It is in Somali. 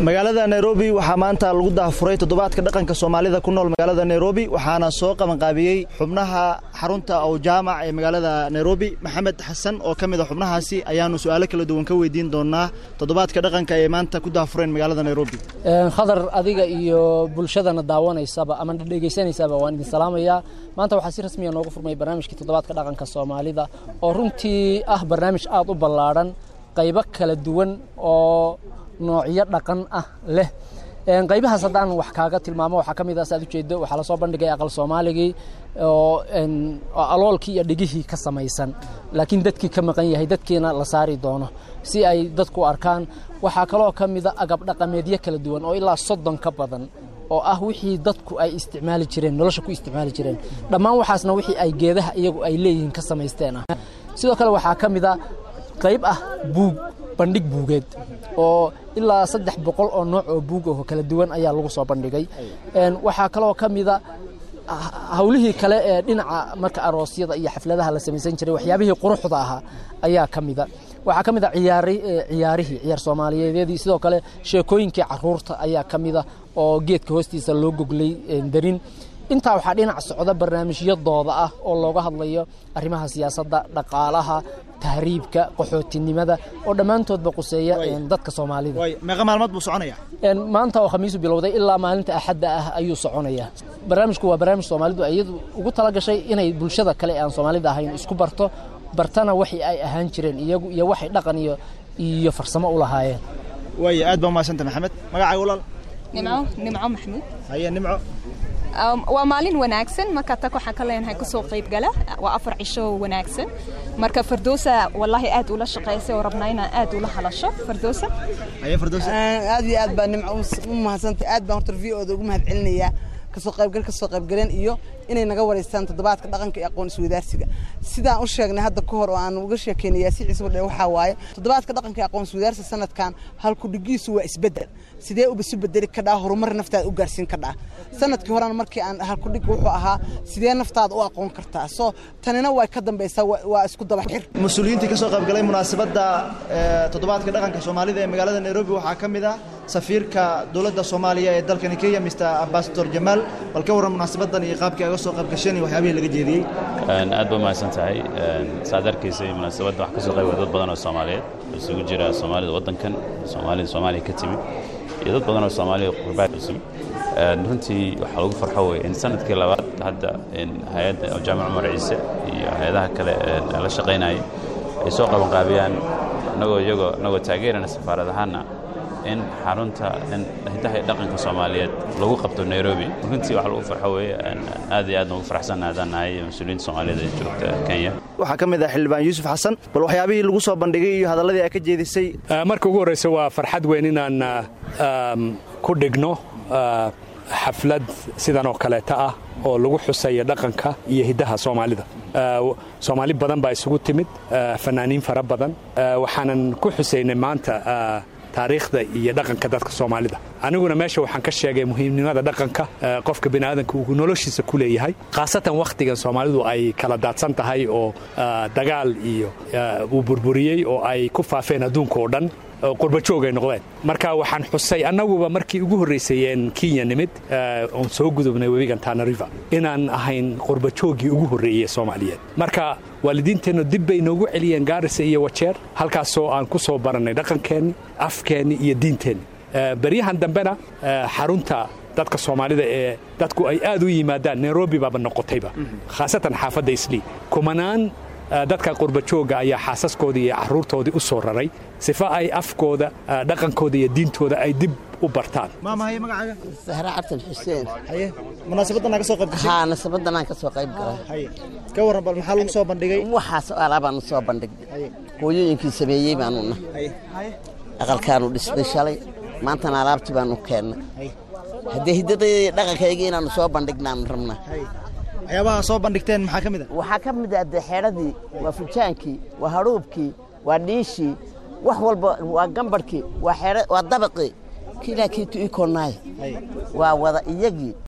magaalada nairobi waxaa maanta lagu daafuray toddobaadka dhaqanka soomaalida ku nool magaalada nairobi waxaana soo qabanqaabiyey xubnaha xarunta ow jaamac ee magaalada nairobi maxamed xasan oo ka mid a xubnahaasi ayaanu su-aalo kala duwan ka weydiin doonaa toddobaadka dhaqanka ay maanta ku daafureen magaalada nairobi khadar adiga iyo bulshadana daawanaysaba ama dhegeysanaysaaba waan idin salaamayaa maanta waxaa si rasmiya noogu furmay barnaamijkii toddobaadka dhaqanka soomaalida oo runtii ah barnaamij aad u ballaadhan qaybo kala duwan oo noocyo dhaqan ah leh qaybahaas haddaan wax kaaga tilmaamo waxaa ka mid ah saad ujeedo waxaa lasoo bandhigay aqal soomaaligii oo aloolkii iyo dhigihii ka samaysan laakiin dadkii ka maqan yahay dadkiina la saari doono si ay dadku arkaan waxaa kaloo ka mida agab dhaqameedyo kala duwan oo ilaa soddon ka badan oo ah wixii dadku ay isticmaali jireen nolosha ku isticmaali jireen dhammaan waxaasna wixii ay geedaha iyagu ay leeyihiin ka samaysteen ah sidoo kale waxaa ka mid a qayb ah buug bandhig buugeed oo ilaa saddex boqol oo nooc oo buug oo kala duwan ayaa lagu soo bandhigay waxaa kaloo ka mida hawlihii kale ee dhinaca marka aroosyada iyo xafladaha la samaysan jiray waxyaabihii quruxda ahaa ayaa ka mida waxaa ka mid a ciyaarihii ciyaar soomaaliyeedyadii sidoo kale sheekooyinkii caruurta ayaa ka mida oo geedka hoostiisa loo goglay darin intaa waxaa dhinac socda barnaamijyadooda ah oo looga hadlayo arrimaha siyaasadda dhaqaalaha tahriibka qaxootinimada oo dhammaantoodba quseeya dadka soomaalida meeqa maalmood buu soconaya maanta oo khamiisu bilowday ilaa maalinta axadda ah ayuu soconayaa barnaamijku waa barnaamij soomaalidu iyadu ugu talagashay inay bulshada kale aan soomaalida ahayn isku barto bartana waxii ay ahaan jireen iyagu iyo waxay dhaqan iyo iyo farsamo u lahaayeen waaya aad baa umahadsanta maxamed magacaaga walaal nimco nimco maxamuud haye nimco waa maalin wanaagsan marka tag waxaan ka leenahay kusoo qaybgala waa afar cisho wanaagsan marka fardoosa wallaahi aad ula shaqaysay oo rabnaa inaan aad ula hadasho fardoosa aad iyo aad baa nimco u mahadsantay aad baan horta v oda ugu mahad celinayaa kasoo qaybgal kasoo qaybgaleen iyo inay naga wareystaan toddobaadka dhaqanka iyo aqoon iswadaarsiga sidaan u sheegnay hadda ka hor oo aan uga sheekeynaya si ciise wadhe waxaa waaye toddobaadka dhaqanka iyo aqoon iswadaarsiga sanadkan halkudhigiisu waa isbeddel sidee uba isu bedeli kadhaa horumar naftaada u gaarsiin kadhaa sanadkii horena markii aan halkudhig wuxuu ahaa sidee naftaada u aqoon kartaa soo tanina way ka dambaysaa waa isku dabaxir mas-uuliyiintii ka soo qaybgalay munaasabadda toddobaadka dhaqanka soomaalida ee magaalada nairobi waxaa ka mid ah safiirka dowladda soomaaliya ee dalkani kenya mr ambasador jamaal bal ka warran munaasabadan iyo qaabkii aga soo qaybgasheen iyo waxyaabihii laga jeediyey aad ba mahadsan tahay saad arkaysay munaasabadda wax ka soo qayba dad badan oo soomaaliyeed isugu jira soomaalida waddankan soomaalida soomaaliya ka timid iyo dad badan oo soomaaliya qurbaa cusub runtii waxaa lagu farxo wey in sanadkii labaad hadda hay-adda jaamac cumar ciise iyo hay-adaha kale la shaqaynayay ay soo qabanqaabiyaan anagoo iyagoo anagoo taageerana safaarad ahaana in xarunta hidaha iyo dhaqanka soomaaliyeed lagu qabto nairobi runtii wax lagu farxo weeye aad iyo aad ugu faraxsanna haddaan nahay mas-uuliyiinta soomaaliyeed ee joogta kenya waxaa ka mid ah xildhibaan yuusuf xasan bal waxyaabihii lagu soo bandhigay iyo hadalladii aa ka jeedisay marka ugu horreysa waa farxad weyn inaan ku dhigno xaflad sidan oo kaleeta ah oo lagu xusaya dhaqanka iyo hiddaha soomaalida soomaali badan baa isugu timid fanaaniin fara badan waxaanan ku xusaynay maanta taariikhda iyo dhaqanka dadka soomaalida aniguna meesha waxaan ka sheegay muhiimnimada dhaqanka qofka biniaadanka uu noloshiisa ku leeyahay khaasatan wakhtigan soomaalidu ay kala daadsan tahay oo dagaal iyo uu burburiyey oo ay ku faafeen adduunka oo dhan qurbajoog ay noqdeen marka waxaan xusay annaguba markii ugu horraysayeen kenya nimid oon soo gudubnay webigan tana river inaan ahayn qurbajooggii ugu horreeyey soomaaliyeed marka waalidiinteennu dib bay noogu celiyeen gaarisa iyo wajeer halkaasoo aan ku soo barannay dhaqankeenni afkeenni iyo diinteenni beryahan dambena xarunta dadka soomaalida ee dadku ay aad u yimaadaan nairobi baaba noqotayba khaasatan xaafadda islii kumanaan dadka qurbajooga ayaa xaasaskoodii iyo caruurtoodii u soo raray sifa ay afkooda dhaqankooda iyo diintooda ay dib u bartaan maamahaye magacaaga sahre cabdin xuseen haye munaasabadan aa ka soo qayb gashay haa nasabadan aan ka soo qayb galay haye ka warran bal maxaa lagu soo bandhigay waxaas alaabaan soo bandhignay hooyooyinkii sameeyey baanu nahay aqalkaanu dhisnay shalay maantana alaabtii baanu keennay haddee hiddadayda iyo dhaqankaygii inaannu soo bandhignaanu rabnaa waxyaabaha soo bandhigteen maxaa ka mid a waxaa ka mid ah dee xeedhadii waa fujaankii waa hadhuubkii waa dhiishii wax walba waa gambadhkii waa xeedha waa dabaqii kilaa kiitu ii koonnaay waa wada iyagii